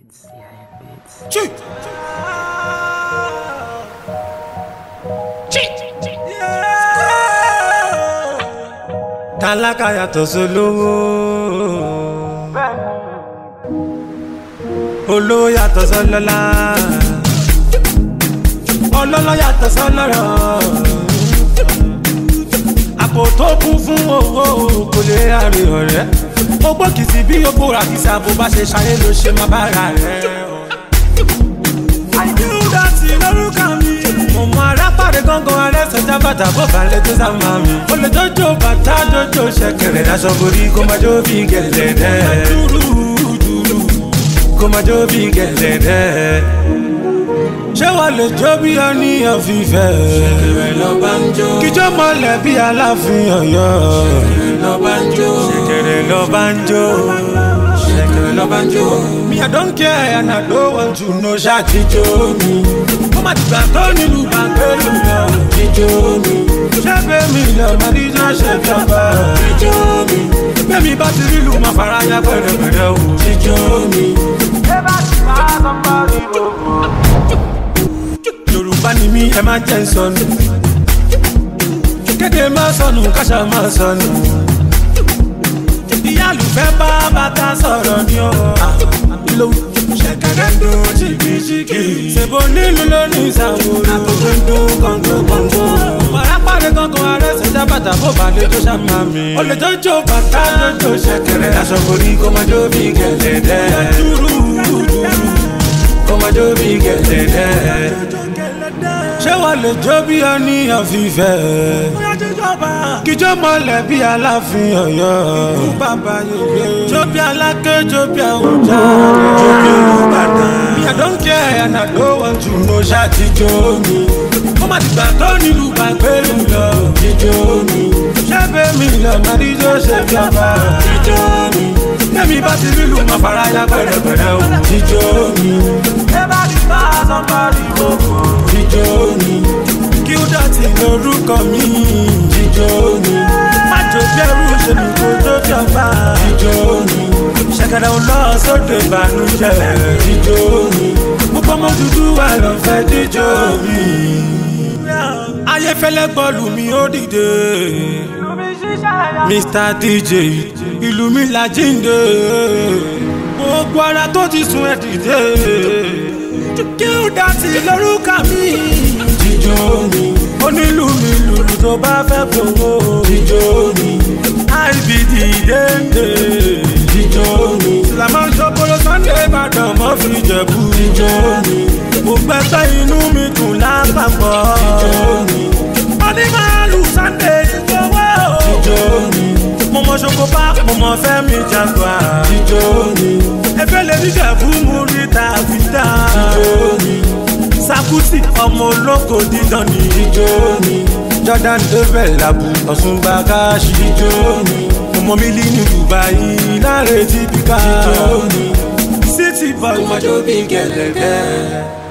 beats. Yeah, beats. Chi. tálákà yàtọ̀ sólówó olówó yàtọ̀ sọlọ́lá ọlọ́lọ́ yàtọ̀ sọlọ́rọ̀ àpò tó kún fún owó kò lè rárí ọ̀rẹ́ ó gbókìtì bí ó bóra kìsà bó bá ṣe ṣayé ló ṣe má bára rẹ̀ àìdúrà sí lórúkà mi mo mọ arápàdé gángan arẹsẹjá bàtà bó balẹ̀ tó sá máa mi ó lè jọjọ bàtà jọjọ ṣẹ̀kẹ̀rẹ̀ daṣọ borí kó má jó bí gẹ̀lẹ́dẹ́ kó má jó bí gẹ̀lẹ́dẹ́ ṣé wà lè jó bí ọníyàn fífẹ́ ṣẹ̀kẹ̀rẹ̀ lọ bá ń jó kíjọ́ mọ́lẹ̀ bí aláàfin ọ̀yọ́ ṣẹ̀kẹ̀rẹ̀ lọ bá ń jó ṣẹ̀kẹ̀rẹ̀ lọ bá ń jó ṣẹ̀kẹ̀rẹ̀ lọ bá ń jó me i don care and i don't want to know ṣàtijọ́ mi ó má ti gbà tó nílùú bàgbélú lọ jíjó mi ṣé bẹ́ẹ̀mi lọ máa ní jọ́ ṣèjọba jíjó mi bẹ́ẹ̀mi bá ti rílù máa fara ya pẹ̀rẹ̀pẹ̀rẹ̀ o. jíjó mi yorùbá ni mí ẹ má jẹ́ ń sọnù kéde má sọnù káṣá má sọnù ìyá àlùfẹ́ bá bàtà sọ̀rọ̀ ni ó lò ṣẹ̀kẹ̀rẹ̀ dùn ṣìkìṣìkì ṣèbó nílùú lónìí ìsàwòrán àkókò ń dún kọ̀ǹgò kọ̀ǹgò màrá pàdé kankan arẹ́sẹ̀ já bàtà bó balẹ̀ tó ṣàmà mi ó lè jọjọ bàtà jọjọ ṣẹ̀kẹ̀rẹ̀ aṣọ borí kó má jó bí gẹ̀lẹ́dẹ́ kó má jó bí gẹ̀lẹ́dẹ́ ṣé wàá lè jó bí ọníyàn fífẹ́ kíjọ́ mọ́lẹ̀ bí aláàfin ọ̀yọ́ jó bí aláké jó bí àwùjá jó bí olùbàdàn mi i don't care and i don't want to know ṣàtijọ́ mi ó má ti gbà tó nílùú bàgbélú lọ jíjó mi ṣé bẹ́ẹ̀mi lọ máa ní jó ṣe bí ọba jíjó mi bẹ́ẹ̀mi bá ti rí lù máa fara ya pẹ̀rẹ̀pẹ̀rẹ̀ o jíjó mi ẹ bá ti bá a sọ parí gbogbo jíjó mi kí ó dọ̀tí lórúkọ mi jíjó mi májò bẹ́rù ṣe ní kó tó bí ọba jíjó mi ṣẹ̀kẹ̀rẹ̀ ń lọ sóde ìbànújẹ́ jíjó mi púpọ̀ mọ́ dúdú wà lọ fẹ́ díjọ́ mi. ayéfẹ́lẹ́ bọ́ọ̀lù mi ó dìde mr dj ìlú mi la jíǹde gbogbo ara tó ti sun ẹ̀ dìde kí ó dọ̀tí lórúkọ mi jíjó mi onílù mi lùlù tó bá fẹ́ gbowó jíjó mi ibd dénde jíjó mi làmọ́ ṣokoro sunday ìbàdàn mọ́ fi jẹ̀bú jíjó mi mo gbẹ́gbẹ́ inú mi dùn lápapọ̀ jíjó mi wọ́n ní máa lù sunday ìgbowó jíjó mi mo mọ ṣoko bá mo mọ fẹ́mi jàgbá jíjó mi efe lè ní jẹ̀bú mú ríta fìdá jíjó mi sakuti ọmọ olóko dídán ni jíjó mi jordan devel labu ọ̀ṣunba káàṣì jíjó mi ọmọ mi lì ní dubai láre tí bíkà jíjó mi city boy ọmọdé bí gẹ̀lẹ́dẹ́.